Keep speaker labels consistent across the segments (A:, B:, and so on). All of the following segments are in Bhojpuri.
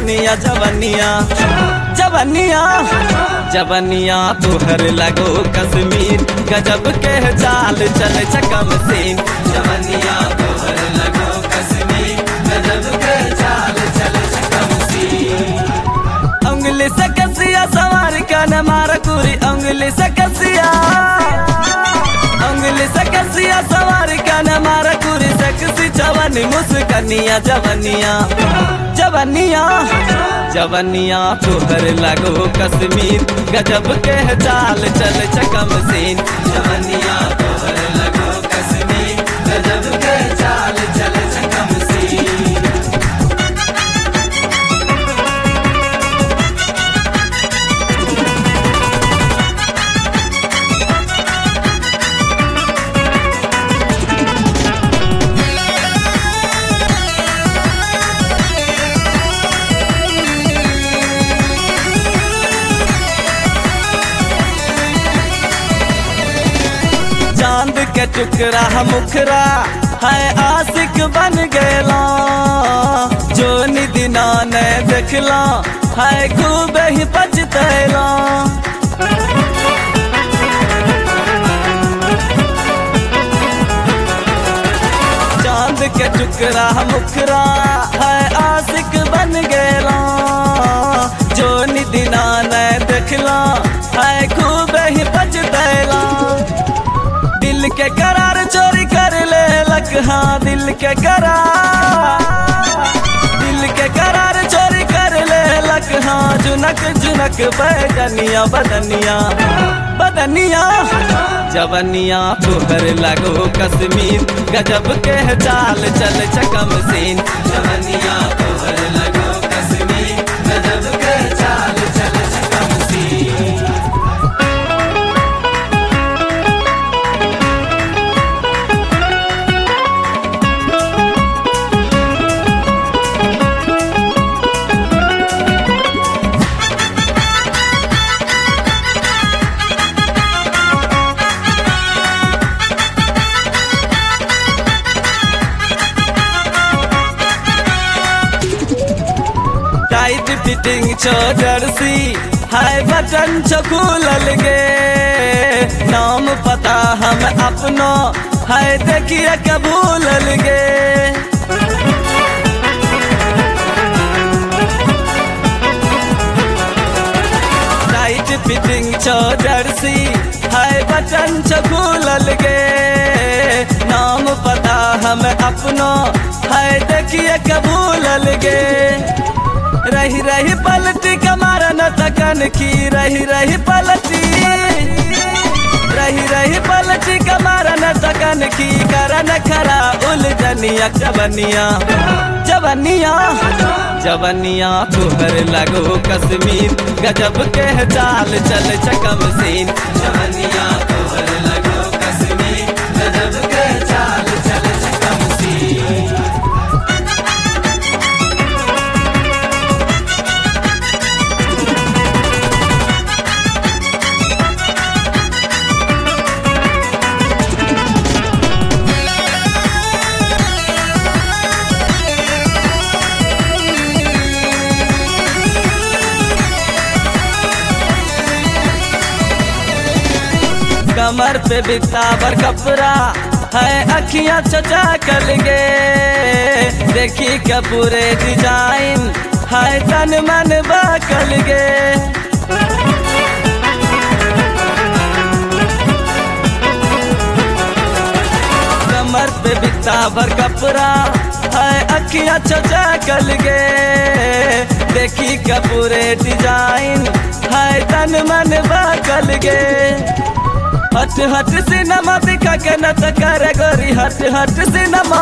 A: जवनिया जवनिया जवनिया जवनिया तुहर लगो कश्मीर गजब के चाल चल चकम सीन जवनिया तुहर लगो कश्मीर गजब के चाल चल चकम सीन उंगली से कसिया सवार का न मार कुरी उंगली से कसिया उंगली से कसिया सवार का न मार कुरी सकसी जवानी मुस्कनिया जवनिया जवनिया जवनिया तुहर लगो कश्मीर गजब के चाल चल चकम सीन जवनिया तुहर लगो कश्मीर गजब के चाल चल चकम सीन चांद के टुकड़ा मुखरा है आशिक बन गया जो निदिना ने देखला है खूब ही पछतैला चांद के टुकड़ा मुखरा है आशिक बन गया जो निदिना ने देखला है खूब ही पछतैला दिल के करार चोरी कर ले लक हाँ दिल के करार दिल के करार चोरी कर ले लक हाँ जुनक जुनक बैगनिया बदनिया बदनिया जवनिया तुहर लगो कश्मीर गजब के चाल चल चकम सीन जवनिया तुहर लगो कश्मीर गजब के चाल चल चकम सीन टाइट फिटिंग छो जर्सी हाय बटन छो खुलल गे नाम पता हम अपनो हाय देखिए के भूलल गे टाइट फिटिंग छो जर्सी हाय बटन छो खुलल गे नाम पता हम अपनो हाय देखिए के भूलल गे रही रही पलटी कमारा न तकन की रही रही पलटी रही रही पलटी कमारा न तकन की करन खरा उलझनिया जवनिया जवनिया जवनिया तुहर लगो कश्मीर गजब के चाल चल चकम सीन जवनिया तुहर लगो कश्मीर गजब के चाल चल चकम सीन कमर पे बितावर कपड़ा है अखियां चचा कल गे देखी के पूरे डिजाइन है तन मन बकल गे कमर पे बितावर कपड़ा है अखियां चचा कल गे देखी के पूरे डिजाइन है तन मन बकल गे हट हट सिनेमा दिखा के नच कर गोरी हट हट सिनेमा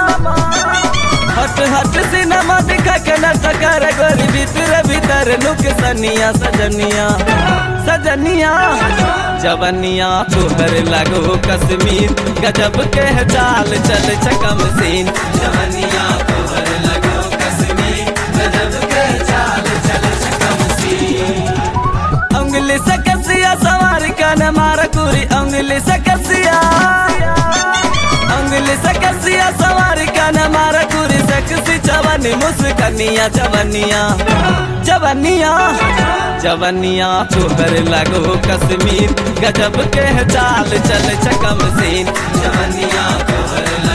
A: हट हट सिनेमा दिखा के नच कर गोरी भीतर भीतर लुक सनिया सजनिया सजनिया जवनिया तुहर लगो कश्मीर गजब के चाल चल चकम सीन जवनिया तुहर लगो कश्मीर गजब के चाल चल चकम सीन उंगली से कसिया सवार का न मार कुरी उंगली से कसिया उंगली से कसिया सवार का न मार कुरी से सेक्सी जवानी मुस्कनिया जवनिया जवनिया जवनिया तोहर लगो कश्मीर गजब के चाल चल चकम सीन जवनिया तोहर